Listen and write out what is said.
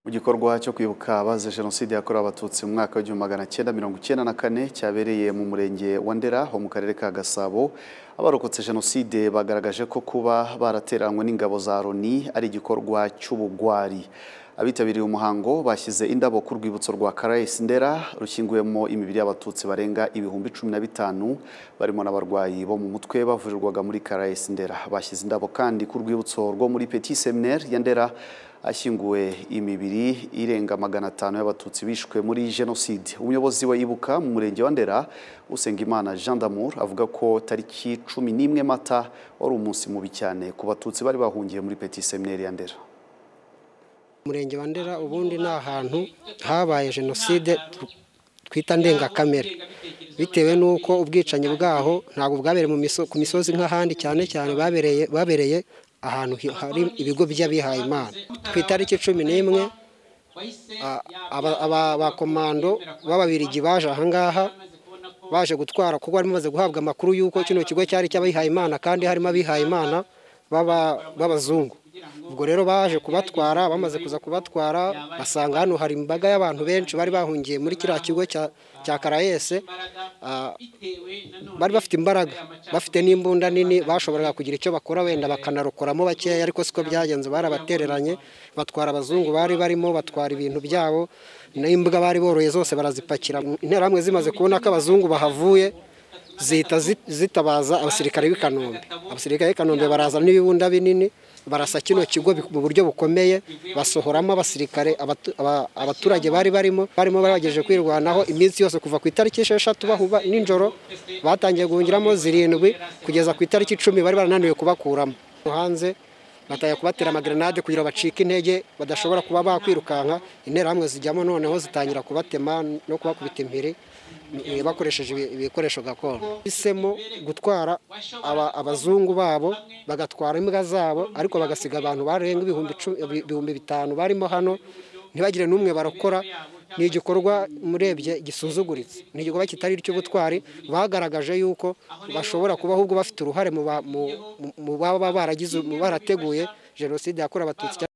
mu gikorwa cyo kwibuka abazize jenoside yakorewe abatutsi mu mwaka w'igihumbi magana cyenda mirongo icyenda na kane cyabereye mu murenge wa ndera ho mu karere ka gasabo abarokotse jenoside bagaragaje ko kuba barateranywe n'ingabo za loni ari igikorwa cy'ubugwari abitabiriye umuhango bashyize indabo ku rwibutso rwa karayesi ndera rushyinguyemo imibiri y'abatutsi barenga ibihumbi cumi na bitanu barimo n'abarwayi bo mu mutwe bavurirwaga muri karayesi ndera bashyize indabo kandi ku rwibutso rwo muri petit seminaire ya ndera ashyinguwe imibiri irenga magana atanu y'abatutsi bishwe muri jenoside umuyobozi wa ibuka mu murenge wa ndera usengimana jean d'amour avuga ko tariki cumi n'imwe mata wari umunsi mubi cyane ku batutsi bari bahungiye muri petit seminaire ya ndera umurenge wa ndera ubundi ni ahantu habaye jenoside twita ndengakamere bitewe n'uko ubwicanyi bwaho ntabwo bwabereye mu miso- ku misozi nk'ahandi cyane cyane babereye babereye ahantu hi- hari ibigo by'abihaye imana ku itariki cumi n'imwe a- aba- aba- abakomando b'ababirigi baje ahangaha baje gutwara kuko bari bamaze guhabwa amakuru y'uko kino kigo cyari icy'abihaye imana kandi harimo abihaye imana b'aba- b'abazungu ubwo rero baje kubatwara bamaze kuza kubatwara basanga hano hari imbaga y'abantu benshi bari bahungiye muri kiriya kigo cya- cya karayese Ah, bari bafite imbaraga bafite n'imbunda nini bashoboraga kugira icyo bakora wenda bakanarokoramo bakeya ariko siko byagenze barabatereranye batwara abazungu bari barimo batwara ibintu byabo n'imbwa bari boroye zose barazipakira interahamwe zimaze kubona ko abazungu bahavuye zihita zi- zitabaza abasirikare b'i kanombe abasirikare b'i kanombe barazana n'ibibunda binini barasa kino kigo bi- mu buryo bukomeye basohoramo abasirikare abatu- aba- abaturage bari barimo barimo bagerageje kwirwanaho iminsi yose kuva ku itariki esheshatu bahuba nijoro batangiye guhungiramo zirindwi kugeza ku itariki icumi bari barananiwe kubakuramo hanze batangiye kubatera amagrenade kugira bacike intege badashobora kuba bakwirukanka interahamwe zijyamo noneho zitangira kubatema no kubakubita impiri eh, bakoresheje ibi- ibikoresho gakondo bisemo gutwara aba- abazungu babo bagatwara imbwa zabo ariko bagasiga abantu barenga ibihumbi cu- ibi- ibihumbi bitanu barimo hano ntibagire n'umwe barokora ni igikorwa murebye gisuzuguritse ni igikorwa kitari icy'ubutwari bagaragaje yuko bashobora kuba ahubwo bafite uruhare mu ba- mu- mu- mu baba baragize mu barateguye jenoside yakorewe abatutsi